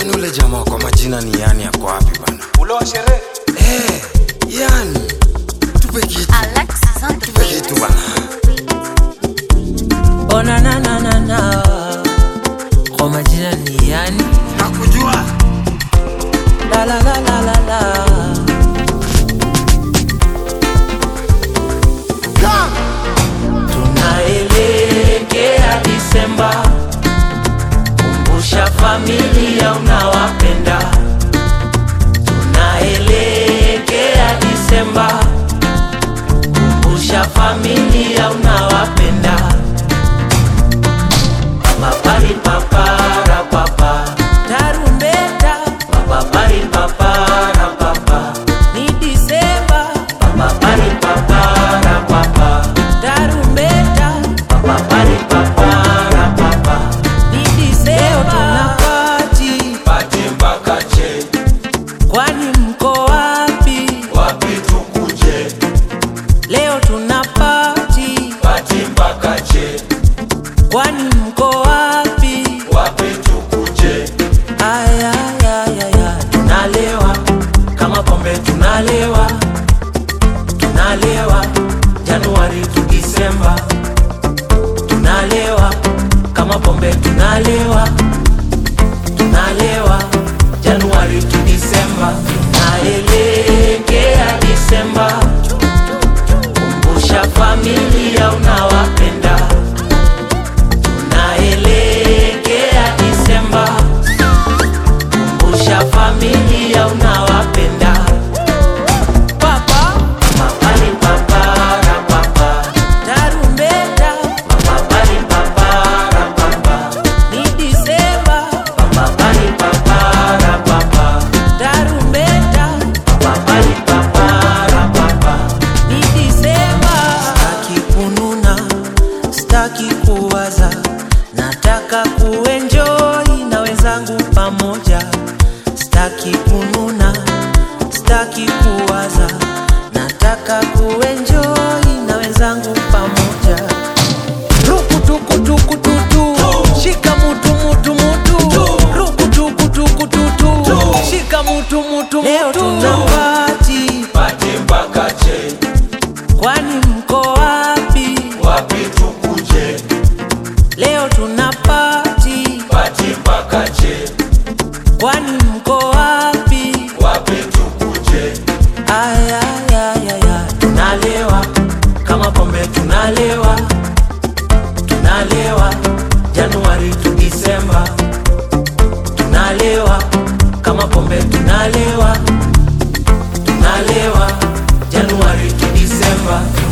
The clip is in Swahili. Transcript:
Kwani ule jamaa kwa majina ni yani yako wapi bana? Ule wa sherehe. Eh, yani tupe kitu, Alexis on the tupe kitu bana. Oh na na na na na. Kwa majina ni yani Nakujua. la la la la la la. Tunaelekea Disemba, kumbusha familia unawapenda. Tunaelekea Disemba, kumbusha familia unawapenda. Papari papara papa, tarumbeta. Papari papara papa, ni Disemba. Papari papara papa, tarumbeta. Papari papara papa, ni Disemba. Tunapati Pati mpaka che. kwani mko wapi? Wapi tukuje? Leo tunapati Pati mpaka che. kwani mko wapi? Wapi tukuje? Aya, ya, ya, ya. Tunalewa kama pombe tunalewa, tunalewa Januari tu Disemba, tunalewa kama pombe tunalewa, tunalewa Januari tu Disemba, tunaelekea Disemba, kumbusha familia unawapenda, tunaelekea Disemba kumbusha familia unawapenda. Papa, mapali papara papa, tarumbeta, mapali papara papa, ni Disemba, mapali papara papa, tarumbeta, mapali papara papa, ni Disemba. Sitaki kununa, sitaki kuwaza, nataka kuenjoy na wenzangu pamoja. Sitaki kununa, sitaki kuwaza, nataka kuenjoy na wenzangu pamoja. Rukutukutukututu, shika mutu mutu mutu, rukutukutukututu, shika mutu mutu Leo tunapati, Pati mpaka che. kwani mko wapi? Wapi tukuje? Leo tunapati, Pati mpaka che. kwani mko wapi? Wapi tukuje? Aya, ya, ya, ya. Tunalewa kama pombe tunalewa, tunalewa Januari tu Disemba, tunalewa kama pombe tunalewa, tunalewa Januari tu Disemba.